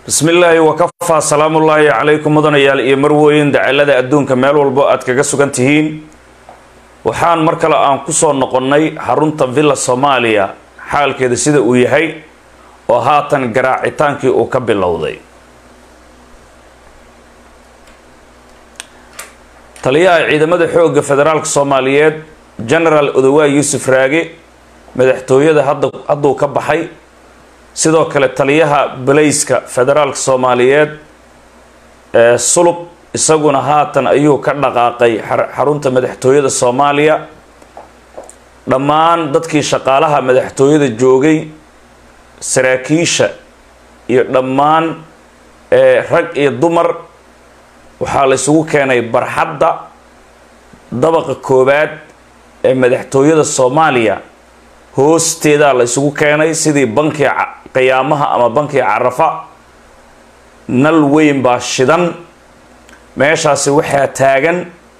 bismi illaahi wakafaa salaamullaahi calaykum mudanayaal iyo marwooyin dacalada adduunka meel walbo aad kaga sugan tihiin waxaan mar kale aan kusoo noqonnay xarunta villa soomaaliya xaalkeeda sida uu yahay oo haatan garaacitaankii uu ka bilowday taliyaha ciidamada xoogga federaalka soomaaliyeed genaraal odowaay yuusuf raage madaxtooyada hadda hadduu ka baxay sidoo kale taliyaha balayska federaalka soomaaliyeed ee sulub isaguna haatan ayuu ka dhaqaaqay xarunta madaxtooyada soomaaliya dhammaan dadkii shaqaalaha madaxtooyada joogay saraakiisha iyo dhammaan rag iyo dumar waxaa la isugu keenay barxadda dabaqa koowaad ee madaxtooyada soomaaliya hoosteedaa la isugu keenay sidii bankii qiyaamaha ama bankii carafa nal weyn baa shidan meeshaasi waxaa taagan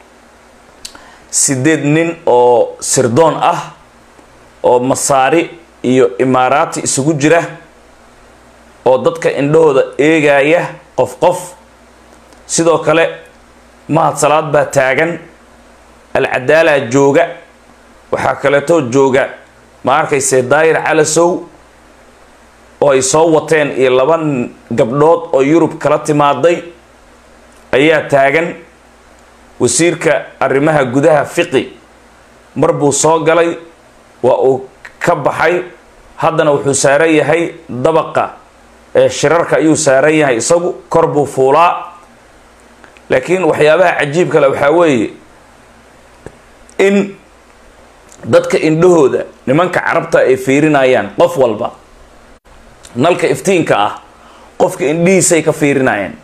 sideed nin oo sirdoon ah oo masaari iyo imaaraati isugu jira oo dadka indhahooda eegaya qof qof sidoo kale mahad salaad baa taagan alcadaalaa jooga waxaa kaleetoo jooga ma arkayse daayir calasow oo ay soo wateen iyo laba gabdhood oo yurub kala timaaday ayaa taagan wasiirka arrimaha gudaha fiqi mar buu soo galay waa uu ka baxay haddana wuxuu saaran yahay dabaqa ee shirarka ayuu saaran yahay isagu kor buu fuulaa laakiin waxyaabaha cajiib kale waxaa weeye in dadka indhahooda nimanka carabta ay fiirinayaan qof walba nalka iftiinka ah qofka indhihiisay ka fiirinayaan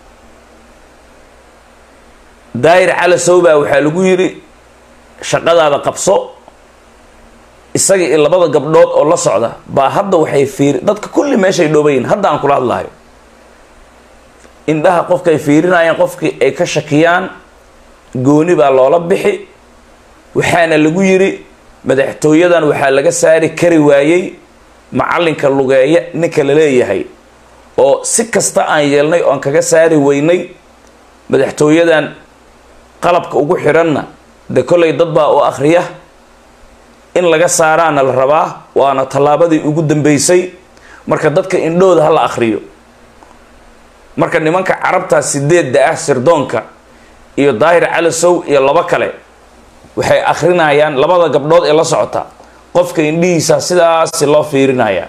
daayir calasow baa waxaa lagu yidhi shaqadaada qabso isaga iyo labada gabdhood oo la socda baa hadda waxay fiiri dadka kulli meeshay dhoobayin hadda aan kula hadlahayo indhaha qofkaay fiirinayaan qofkii ay ka shakiyaan gooni baa loola bixi waxaana lagu yidhi madaxtooyadan waxaa laga saari kari waayey macallinka lugeeya ninka la leeyahay oo si kasta aan yeelnay oon kaga saari weynay madaxtooyadan qalabka ugu xidhanna de kollay dad baa u akhriya in laga saaraana la rabaa waana tallaabadii ugu dambeysay marka dadka indhooda ha la akhriyo marka nimanka carabtaa sideedda ah sirdoonka iyo daahir calasow iyo labo kale waxay akhrinayaan labada gabdhood ee la socota qofka indhihiisa sidaasi loo fiirinayaa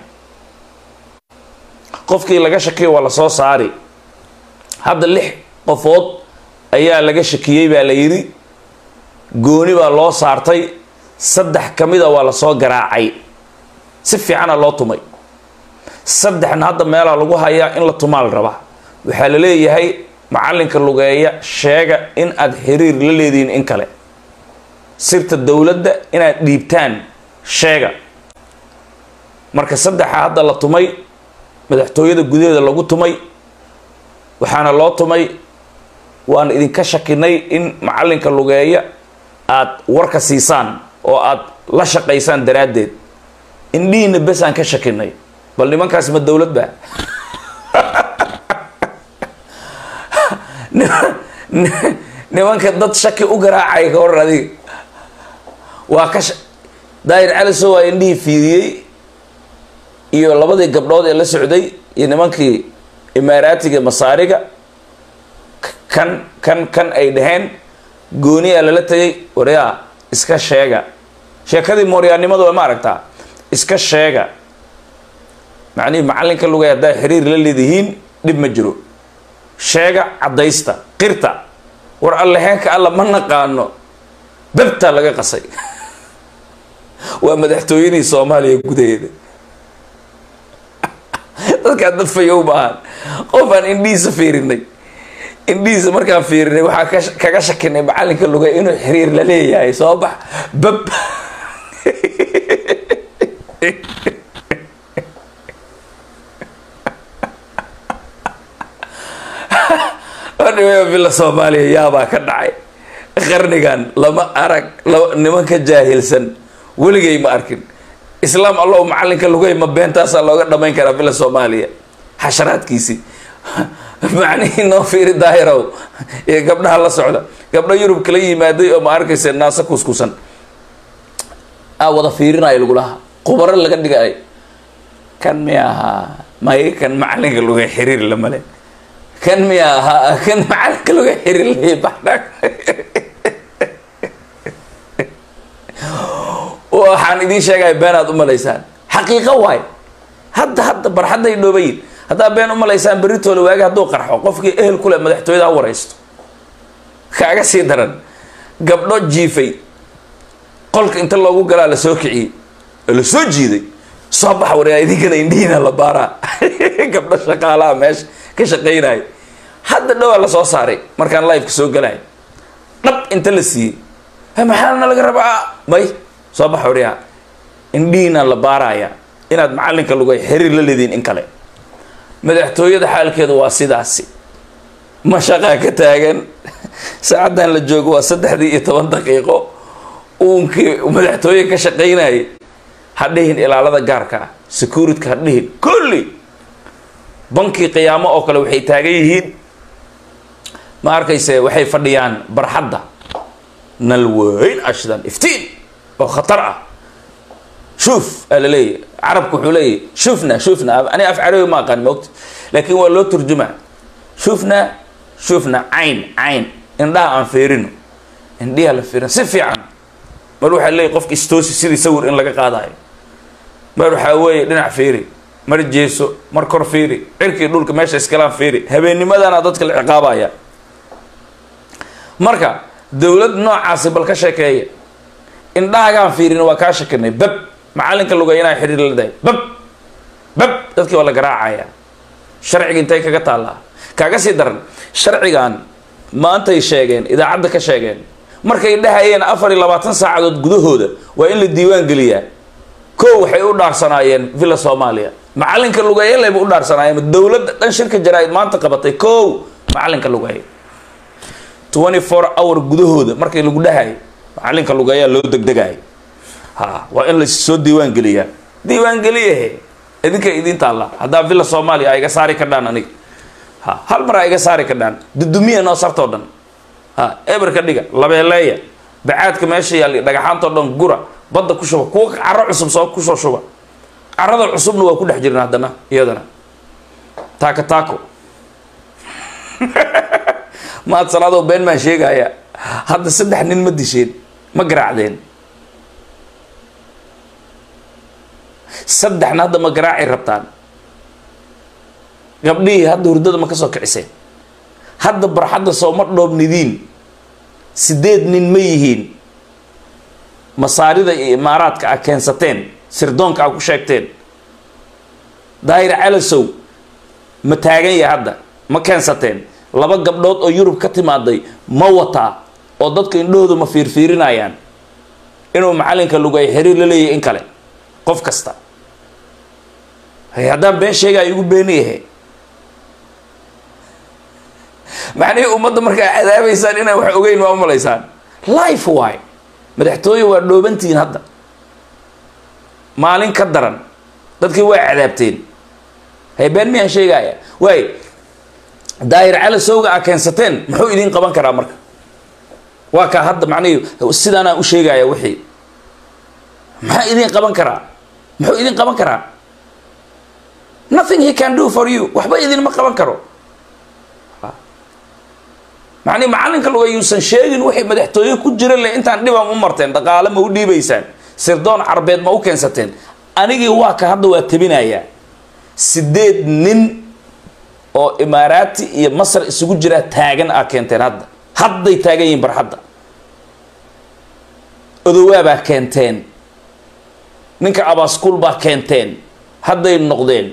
qofkii laga shakiyo waa lasoo saari hadda lix qofood ayaa laga shakiyey baa la yidhi gooni baa loo saartay saddex ka mida waa lasoo garaacay si fiicana loo tumay saddexna hadda meelaa lagu hayaa in la tumaa la rabaa waxaa la leeyahay macallinka lugeeya sheega in aad xiriir la leedihiin in kale sirta dowladda inaad dhiibtaan sheega marka saddexa hadda la tumay madaxtooyada gudaheeda lagu tumay waxaana loo tumay waan idinka shakinay in macallinka lugeeya aad warka siisaan oo aad la shaqaysaan daraaddeed indhihiina bes aan ka shakinay bal nimankaas ma dowlad ba nimanka dad shaki u garaacay ka waran adiga waa ka daayir caliso waa indhihii fiiriyey iyo labadii gabdhood ee la socday iyo nimankii imaaraatiga masaariga kan kan kan ay dhaheen gooniyaa lala tegay waryaa iska sheega sheekadii mooryaannimadu waa ma aragtaa iska sheega macnihii macallinka lugay haddaa xiriir la leedihiin dhib ma jiro sheega caddaysta qirta war alleheenka alla ma naqaano babtaa laga qasay waa madaxtooyadii soomaaliya gudaheeda dadkaan dad fayow maahan qof aan indhihiisa fiirinay indhihiisa markaan fiirinay waxaa kaga shakinay macallinka lugay inuu xiriir la leeyahay soo bax bab villa soomaaliya yaabaa ka dhacay qarnigan lama arag nimanka jaahilsan weligay ma arkin islaam allow macallinka lugay ma beentaasaa looga dhamayn karaa villa soomaaliya xasharaadkiisii macnihii noo fiiri daahirow iyo gabdhaha la socda gabdho yurub kala yimaaday oo ma arkaysa naasa kuskusan aa wada fiirinayo lagulaha qubaro laga dhigay kan miya ahaa may kan macalinka luga xiriir lamale kan miya ahaa kan macalinka luga xiriir lay baxdhaag waxaan idiin sheegaya been aad umalaysaan xaqiiqo waay hadda hadda barxadday dhoobayin haddaa been umalaysaan beritoole waagi hadduu qarxo qofkii ehel kule madaxtooyada ha waraysto kaaga sii daran gabdho jiifay qolka inta loogu galaa la soo kiciyey oo la soo jiiday soo bax wareega idinkana indhihiina la baaraa gabdho shaqaalaha meesha ka shaqaynaya hadda dhowaa la soo saaray markaan liveka soo galaya dhab inta la siiyey maxaana laga rabaa may soo bax wareega indhihiina la baaraya inaad macalinka lugay xiriir la leediin in kale madaxtooyada xaalkeeda waa sidaasi mashaqaa ka taagan saacaddan la joogo waa saddexdii iyo toban daqiiqo uunkii madaxtooye ka shaqaynayay ha dhihin ilaalada gaarka ah securityka ha dhihin kulli bankii qiyaamo oo kale waxay taagan yihiin ma arkayse waxay fadhiyaan barxadda nal weyn ashdan iftiin oo khatar ah shuuf aa la leeyahy carabku wuxuu leeyahy shufna shufna ani af carabi ma aqaan moogta laakiin waa loo turjumaa shufna shufna cayn cayn indhaha aan fiirino indhiha la fiirin si fiican mar waxaa leeyahy qofka istoosi sidii sawir in laga qaadayo mar waxaa weeye dhinac fiiri mar jeeso mar kor fiiri cirkii dhulka meesha iskalaan fiiri habeennimadana dadka la ciqaabaya marka dowlad noocaasi bal ka sheekeeya indhahagaan fiirin waa kaa shakinay bab macalinka lugay inaa xidhiir la dahay bab bab dadkii waa la garaacaya sharciga intay kaga taallaa kaaga sii daran sharcigan maantay sheegeen idaacadda ka sheegeen markay dhahayeen afar iyo labaatan saacadood gudahooda waa in la diiwaan geliyaa kow waxay u dhaarsanaayeen villa soomaaliya macalinka lugeeye layba u dhaarsanaayeen dowladda dhan shirka jaraa-id maanta qabatay kow macalinka lugeeye twenty four hour gudahooda markay lagu dhahayo macalinka lugeeyaa loo degdegayo ha waa in lasoo diiwaan geliyaa diiwaan geliyahe idinka idiin taalla haddaa villa soomaaliya a iga saari kadhaan aniga ha hal mar a iga saari kadhaan dudumiya noo sartoo dhan ha eber ka dhiga labeeleeya bacaadka meesha yaalla dhagaxaantao dhan gura badda ku shuba kuwa caro cusub soo kusoo shuba carada cusubna waa ku dhex jirna haddana iyadana taako taako maad salaadoo been maan sheegaya hadda saddex nin ma disheen ma garaacdeen saddexna hadda ma garaaci rabtaan gabdhihii hadda hurdada ma ka soo kiciseen hadda barxadda sooma dhoobnidiin sideed nin ma yihiin masaarida iyo imaaraadka a keensateen sirdoonka a ku sheegteen daahir calasow ma taagan yahay hadda ma keensateen laba gabdhood oo yurub ka timaaday ma wataa oo dadka indhahooda ma fiirfiirinayaan inuu macalinka lugay xiriir la leeyahay in kale qof kasta hay haddaan been sheega ay igu beeniyahe macnihii ummadda markaa cadaabaysaan inaan wax ogeyn waa umalaysaan life waay madaxtooye waa dhoobantihiin hadda maalin ka daran dadkii waa cadaabteen hay been miyaan sheegaya waay daahir cali sowga a keensateen muxuu idiin qaban karaa marka waa kaa hadda macnihii sidaanaan u sheegaya wixii maxaa idiin qaban karaa muxuu idiin qaban karaa nothing he can do for you waxba idinma qaban karo macnihi macalinka luga yuusan sheegin wixii madaxtooye ku jira le intaan dhibaan u marteen dhaqaale ma u dhiibaysaan sirdoon carbeed ma u keensateen anigii waa ka hadda waa tabinayaa sideed nin oo imaaraati iyo masar isugu jiraa taagan a keenteen hadda hadday taagan yihiin barxadda odowaabaa keenteen ninka abaaskuul baa keenteen hadday noqdeen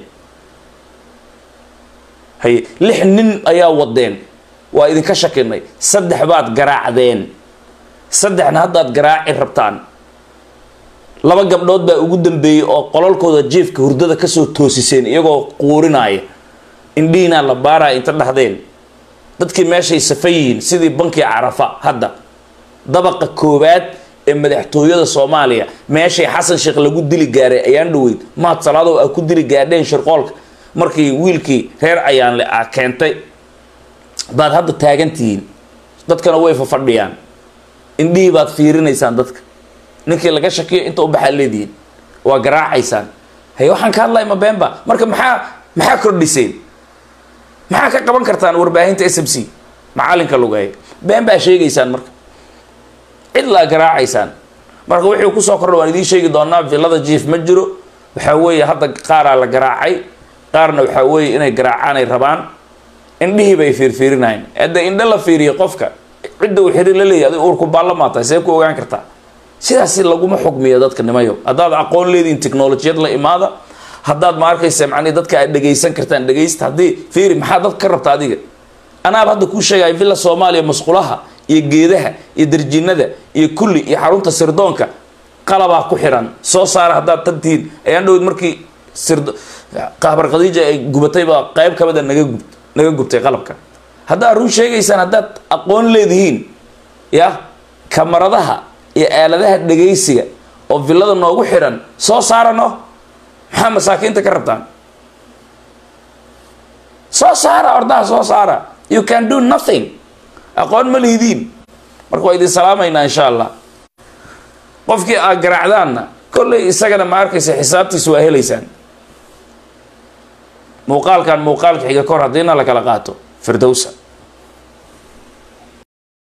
haye lix nin ayaa wadeen waa idinka shakinay saddex baad garaacdeen saddexna haddaad garaaci rabtaan laba gabdhood baa ugu dambeeyey oo qololkooda jiefka hurdada kasoo toosiseen iyagoo quurinaya indhihinaa la baaraya inta dhahdeen dadkii meeshay safan yihiin sidii bankii carafa hadda dabaqa koowaad ee madaxtooyada soomaaliya meeshay xasan sheekh lagu dili gaaray ayaan dhaweyd mahad salaadow a ku dili gaadheen shirqoolka markii wiilkii reer ayaanle ah keentay baad hadda taagantihiin dadkana way fafadhiyaan indhihii baad fiirinaysaan dadka ninkii laga shakiyo inta u baxaad leedihiin waa garaacaysaan haye waxaan ka hadlaya ma beenba marka maxaa maxaa kordhiseen maxaa ka qaban kartaan warbaahinta s m c macalinka lugeeya been baa sheegaysaan marka cidlaa garaacaysaan marka wuxuu kusoo kordha waan idiin sheegi doonaa villada jief ma jiro waxaa weeye hadda qaaraa la garaacay qaarna waxaa weeye inay garaacaan ay rabaan indhihii bay fiirfiirinahayn hadda indho la fiiriyo qofka cidda uu xiriir la leeyahy adi uurku baallamaad tahay see ku ogaan kartaa sidaasi laguma xugmiyo dadka nimayo haddaad aqoon leedihin technolojiyad la imaada haddaad ma arkaysa macnihi dadka aad dhegaysan kartaan dhegaysta haddii fiiri maxaa dadka ka rabta adiga anaaba hadda kuu sheegaya villa soomaaliya masqulaha iyo geedaha iyo darjinada iyo kulli iyo xarunta sirdoonka qalabaa ku xiran soo saara haddaad tantihiin ayaan dhowd markii sird qahbar khadiija ay gubatay baa qayb kamida naga gub naga gubtay qalabka haddaad run sheegaysaan haddaad aqoon leedihiin ya kamaradaha iyo aaladaha dhegaysiga oo villada noogu xiran soo saarano maxaa masaakiinta ka rabtaan soo saara ordaha soo saara you can do nothing aqoon ma lihidiin marka waa idin salaamaynaa insha allah qofkii aad garaacdaanna kolley isagana ma arkaysa xisaabtiisa waa helaysaan muuqaalkan muuqaalka xiga kor haddiina la kala qaato firdowsa